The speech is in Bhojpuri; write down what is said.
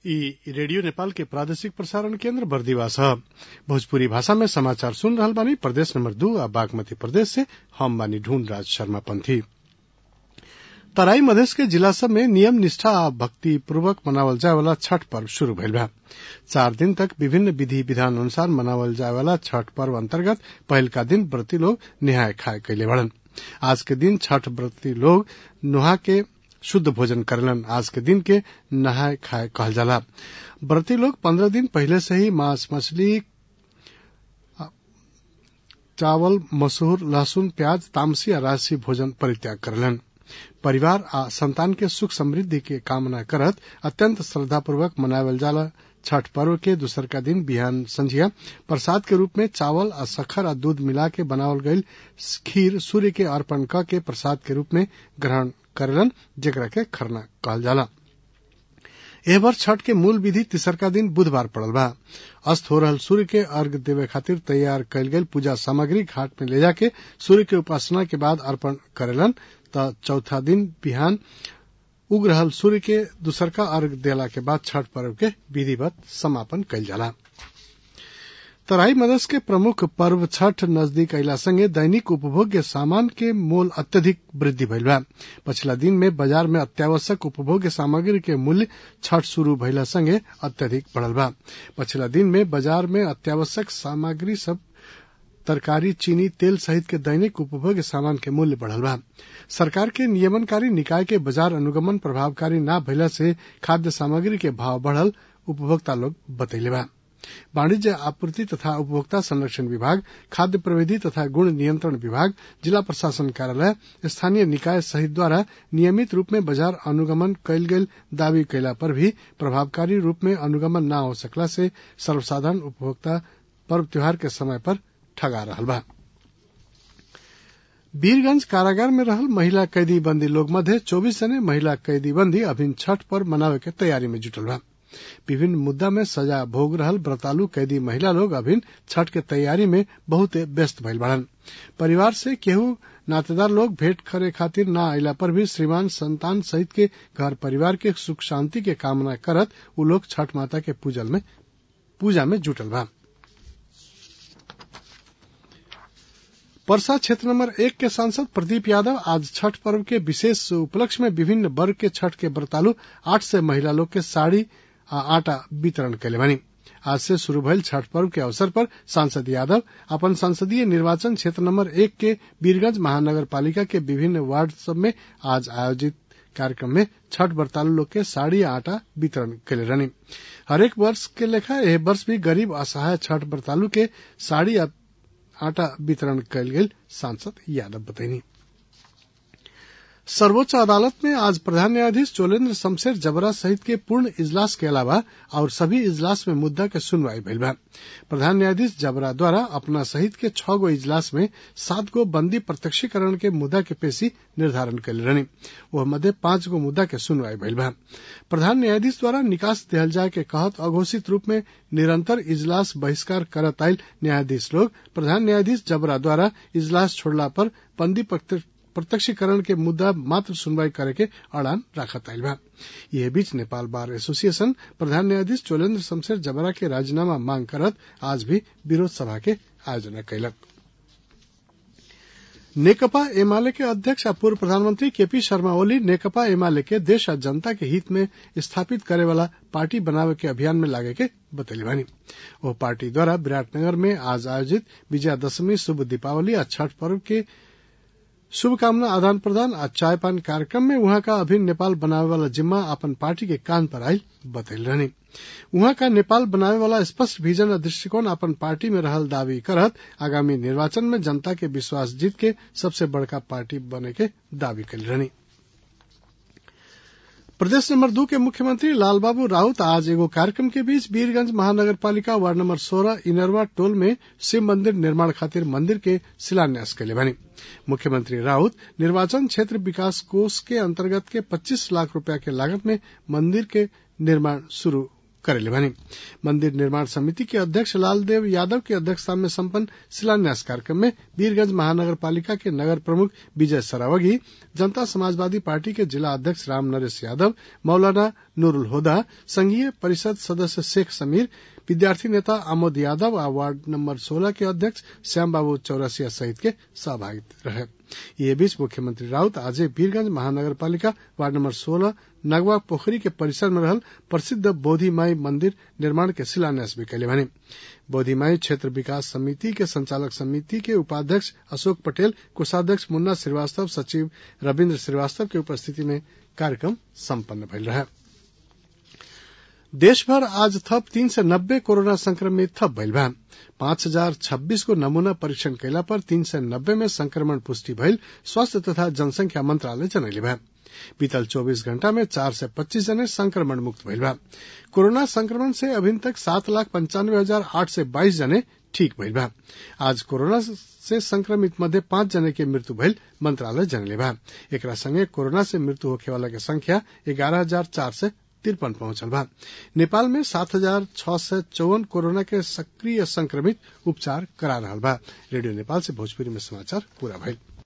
इ रेडियो नेपाल के प्रादेशिक प्रसारण केन्द्र बरदीवा ह भोजपुरी भाषा में समाचार सुन रहल बानी प्रदेश नंबर दू आ बागमती प्रदेश से हम बानी ढूंढ राज शर्मा पंथी तराई मधेश के जिला सब में नियम निष्ठा आ भक्ति पूर्वक मनावल जाए वाला छठ पर्व शुरू भइल बा चार दिन तक विभिन्न विधि विधान अनुसार मनावल जाए वाला छठ पर्व अंतर्गत पहिलका दिन व्रती लोग निहाय खाए कैले बड़न आज के दिन छठ व्रती लोग नुहा के शुद्ध भोजन करेलन आज के दिन के नहाय खाए कहल जाला व्रती लोग पंद्रह दिन पहले से ही मांस मछली चावल मसूर लहसुन प्याज तामसी आ राजसी भोजन परित्याग करेलन परिवार आ संतान के सुख समृद्धि के कामना करत अत्यंत श्रद्धापूर्वक मनावल जाला छठ पर्व के दूसर का दिन बिहान संझिया प्रसाद के रूप में चावल आ सखर आ दूध मिला के बनावल गईल खीर सूर्य के अर्पण क के प्रसाद के रूप में ग्रहण करेलन जेकरा के खरना कहल जाला एह वर्ष छठ के मूल विधि तीसरका दिन बुधवार पड़ल बा अस्त हो रहल सूर्य के अर्घ देवे खातिर तैयार कयल गेल पूजा सामग्री घाट में ले जाके सूर्य के उपासना के बाद अर्पण करेलन त चौथा दिन बिहान उग रहल सूर्य के दूसरका अर्घ देला के बाद छठ पर्व के विधिवत समापन कयल जाला तराई मधेश के प्रमुख पर्व छठ नजदीक अयला संगे दैनिक उपभोग्य सामान के मोल अत्यधिक वृद्धि भइल बा पछिला दिन में बाजार में अत्यावश्यक उपभोग्य सामग्री के मूल्य छठ शुरू भइला संगे अत्यधिक बढ़ल बा पछिला दिन में बाजार में अत्यावश्यक सामग्री सब तरकारी चीनी तेल सहित के दैनिक उपभोग्य सामान के मूल्य बढ़ल बा सरकार के नियमनकारी निकाय के बाजार अनुगमन प्रभावकारी न भइला से खाद्य सामग्री के भाव बढ़ल उपभोक्ता लोग बतैले बा वाणिज्य आपूर्ति तथा उपभोक्ता संरक्षण विभाग खाद्य प्रविधि तथा गुण नियंत्रण विभाग जिला प्रशासन कार्यालय स्थानीय निकाय सहित द्वारा नियमित रूप में बाजार अनुगमन कयल गेल दावी कैला पर भी प्रभावकारी रूप में अनुगमन न हो सकला से सर्वसाधारण उपभोक्ता पर्व त्योहार के समय पर ठगा रहल बा वीरगंज कारागार में रहल महिला कैदी बंदी लोग मध्य चौबीस जने महिला कैदी बंदी अभिन छठ पर्व मनावे के तैयारी में जुटल बा विभिन्न मुद्दा में सजा भोग रहल व्रतालु कैदी महिला लोग अभिन छठ के तैयारी में बहुत व्यस्त भइल बाड़न परिवार से केहू नातेदार लोग भेंट करे खातिर न अयला पर भी श्रीमान संतान सहित के घर परिवार के सुख शांति के कामना करत उ लोग छठ माता के पूजल में पूजा में जुटल बा परसा क्षेत्र नंबर एक के सांसद प्रदीप यादव आज छठ पर्व के विशेष उपलक्ष्य में विभिन्न वर्ग के छठ के व्रतालु आठ से महिला लोग के साड़ी आ आटा वितरण कैले बनी आज से शुरू भइल छठ पर्व के अवसर पर सांसद यादव अपन संसदीय निर्वाचन क्षेत्र नंबर एक के वीरगंज महानगर पालिका के विभिन्न वार्ड सब में आज आयोजित कार्यक्रम में छठ व्रतालु लोग के साड़ी आ आटा वितरण कैले रहनी हरेक वर्ष के लेखा एह वर्ष भी गरीब असहाय छठ व्रतालु के साड़ी आटा वितरण कयल गेल सांसद यादव बतैनी सर्वोच्च अदालत में आज प्रधान न्यायाधीश चोलेन्द्र शमशेर जबरा सहित के पूर्ण इजलास के अलावा और सभी इजलास में मुद्दा के सुनवाई भइल बा प्रधान न्यायाधीश जबरा द्वारा अपना सहित के छह गो इजलास में सात गो बंदी प्रत्यक्षीकरण के मुद्दा के पेशी निर्धारण कैले रहनी वह मध्य पांच गो मुद्दा के सुनवाई भइल बा प्रधान न्यायाधीश द्वारा निकास दिहल जाए के कहत अघोषित रूप में निरंतर इजलास बहिष्कार करत आयल न्यायाधीश लोग प्रधान न्यायाधीश जबरा द्वारा इजलास छोड़ला पर बंदी प्रत्यक्षीकरण के मुद्दा मात्र सुनवाई करे के अड़ान राखत आयल बा यह बीच नेपाल बार एसोसिएशन प्रधान न्यायाधीश चोलेन्द्र शमशेर जबरा के राजीनामा मांग करत आज भी विरोध सभा के आयोजना कैलक नेकपा एमाले के अध्यक्ष आ पूर्व प्रधानमंत्री केपी शर्मा ओली नेकपा एमाले के देश आ जनता के हित में स्थापित करे वाला पार्टी बनावे के अभियान में लागे के बतैली बानी वो पार्टी द्वारा विराटनगर में आज आयोजित विजयादशमी शुभ दीपावली आ छठ पर्व के शुभकामना आदान प्रदान आ चाय पान कार्यक्रम में वहां का अभिन्न नेपाल बनावे वाला जिम्मा अपन पार्टी के कान पर आई बतैल रहनी वहां का नेपाल बनावे वाला स्पष्ट विजन और दृष्टिकोण अपन पार्टी में रहल दावी करत आगामी निर्वाचन में जनता के विश्वास जीत के सबसे बड़का पार्टी बने के दावी कैल रहनी प्रदेश नंबर दो के मुख्यमंत्री लालबाबू राउत आज एगो कार्यक्रम के बीच वीरगंज महानगर पालिका वार्ड नंबर सोलह इनरवा टोल में शिव मंदिर निर्माण खातिर मंदिर के शिलान्यास कैले बनी मुख्यमंत्री राउत निर्वाचन क्षेत्र विकास कोष के अंतर्गत के 25 लाख रुपया के लागत में मंदिर के निर्माण शुरू करेले भनी मंदिर निर्माण समिति के अध्यक्ष लालदेव यादव की अध्यक्षता में संपन्न शिलान्यास कार्यक्रम में वीरगंज महानगर पालिका के नगर प्रमुख विजय सरावगी जनता समाजवादी पार्टी के जिला अध्यक्ष राम नरेश यादव मौलाना नूरुल होदा संघीय परिषद सदस्य शेख समीर विद्यार्थी नेता आमोद यादव आ वार्ड नंबर 16 के अध्यक्ष श्याम बाबू चौरसिया सहित के सहभागी रहे ये बीच मुख्यमंत्री राउत आज वीरगंज महानगर पालिका वार्ड नंबर 16 नगवा पोखरी के परिसर में रहल प्रसिद्ध बोधि माई मंदिर निर्माण के शिलान्यास भी कैले बने बोधि माई क्षेत्र विकास समिति के संचालक समिति के उपाध्यक्ष अशोक पटेल कोषाध्यक्ष मुन्ना श्रीवास्तव सचिव रविन्द्र श्रीवास्तव के उपस्थिति में कार्यक्रम सम्पन्न भइल रहे देशभर आज थप तीन सय नब्बे कोरोना संक्रमित थप भइल बा पाँच हजार छब्बीस को नमूना परीक्षण कैला पर तीन सय नब्बे में संक्रमण पुष्टि भइल स्वास्थ्य तथा जनसंख्या मंत्रालय जनैले बा बीतल 24 घंटा में चार सय पच्चीस जने संक्रमण मुक्त भइल बा कोरोना संक्रमण से अभी तक सात लाख पंचानवे हजार आठ सय बाईस जने ठीक भइल बा आज कोरोना से संक्रमित मध्य पांच जने के मृत्यु भइल मंत्रालय जनले बा एकरा संगे कोरोना से मृत्यु होखे वाला के संख्या ग्यारह हजार चार सय तिरपन पहुंचल बा नेपाल में सात हजार छह सय चौवन कोरोना के सक्रिय संक्रमित उपचार करा रहा बा रेडियो नेपाल से भोजपुरी में समाचार पूरा भइल